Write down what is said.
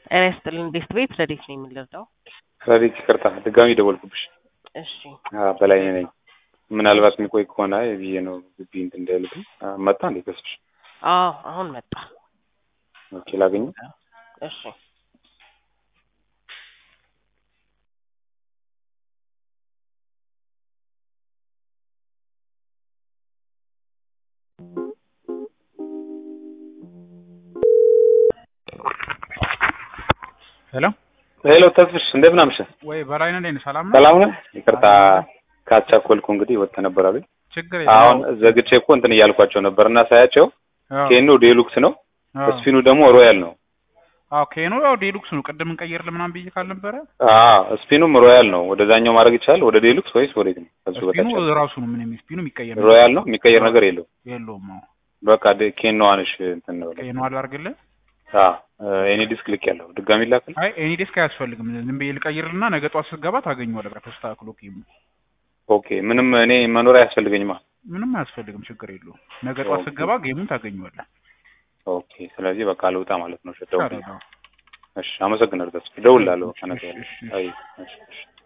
ጤና ይስጥልን ቤስት ቤት ረዴት ነው የምንረዳው? ረዴት ይቅርታ ድጋሚ ደወልኩብሽ። እሺ በላይ ነኝ። ምናልባት የሚቆይ ከሆነ ብዬ ነው ግቢ እንትን እንዳይልብኝ። መጣ እንዴ ተስፍሽ? አዎ አሁን መጣ። ኦኬ ላገኘው። እሺ ሄሎ ሄሎ ተስፍሽ እንደምን አመሸህ? ወይ በላይነህ እንዴት ነህ? ሰላም ነው? ሰላም ነህ? ይቅርታ ካቻኮልኩ እንግዲህ ወጥተህ ነበር አሉኝ። ችግር አሁን ዘግቼ እኮ እንትን እያልኳቸው ነበር እና ሳያቸው ኬኖ ዴሉክስ ነው፣ ስፒኑ ደግሞ ሮያል ነው። አዎ ኬኖ ያው ዴሉክስ ነው። ቅድም እንቀይርልህ ምናምን ብዬ ካልነበረ አዎ ስፒኑም ሮያል ነው። ወደዛኛው ማድረግ ይቻላል። ወደ ዴሉክስ ወይስ ወዴት ነው? ከሱ ስፒኑ በታች ያለው? ራሱ ነው። ምንም ስፒኑ የሚቀየር ሮያል ነው። የሚቀየር ነገር የለውም። የለውም። አዎ በቃ ደ- ኬኖ አንሽ እንትን ነው። ኬኖ አላርግልህ። አዎ እኔ ዲስክ ልክ ያለው ድጋሚ ላክል። አይ ኤኒ ዴስክ አያስፈልግም። ዝም ብዬ ልቀይርልና ነገ ጧት ስትገባ ታገኘዋለህ። በቃ ተስተካክሎ ኬሙ ኦኬ ምንም እኔ መኖር አያስፈልገኝማ። ምንም አያስፈልግም። ችግር የለውም። ነገ ጧት ስትገባ ጌሙን ታገኘዋለህ። ኦኬ ስለዚህ በቃ ልውጣ ማለት ነው። ሸደው ታዲያ ነው። እሺ፣ አመሰግናለሁ። ተስፋ እደውልልሃለሁ። እሺ፣ ከነገ እሺ፣ እሺ። አይ እሺ እሺ